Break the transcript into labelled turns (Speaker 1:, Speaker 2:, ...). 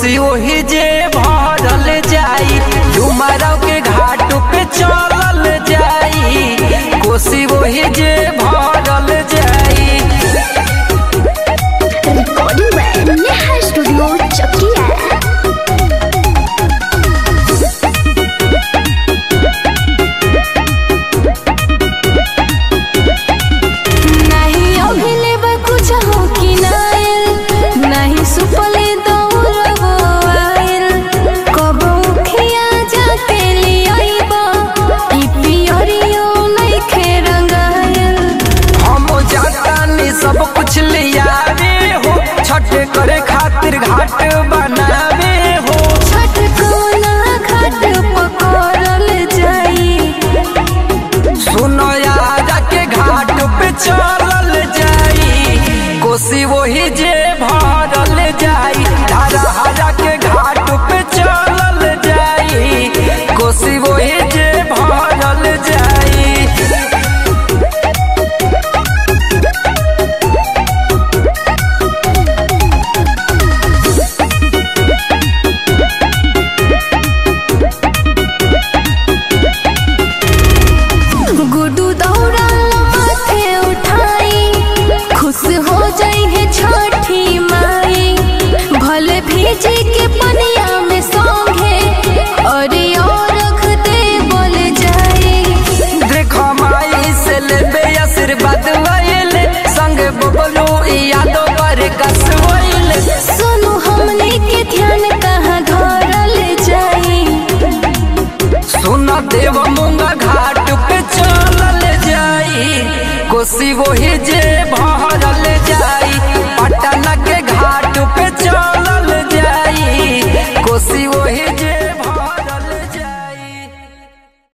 Speaker 1: कोसी ओही जे भरल जाई डुमराव के घाट पे चलल जाई कोसी ओही जे भरल जाई
Speaker 2: recording by Neha studio Chakiya
Speaker 3: नहीं अभिले बा कुछ हो कि नायल नहीं सुपले दौड़बो आयल कबो खिया जाके लियाइबो ई पियरियो नइखे रंगायल
Speaker 1: हम जातानी सब कुछ लियावे हो छठ करे खातिर घाट बनावे हो
Speaker 3: छठ कोना घाट पकड़ल जाई
Speaker 1: सुनो यारा के घाट पे चलल जाई कोसी वही जे भरल जाई हरा हरा के घाट पे चलल जाई कोसी वही जे भरल जाई
Speaker 3: गुडू दौड़ा माथे उठाई खुश हो जाई है छठी माई भले भीजी के पनिया में सौंगे अरे और रख दे बोल जाए
Speaker 1: देखो माई से लेबे आशीर्वाद वैले संग बबलू यादव पर कसवैले
Speaker 3: सुनो हमने के ध्यान कहाँ धरल जाई
Speaker 1: सुन देव मूंगा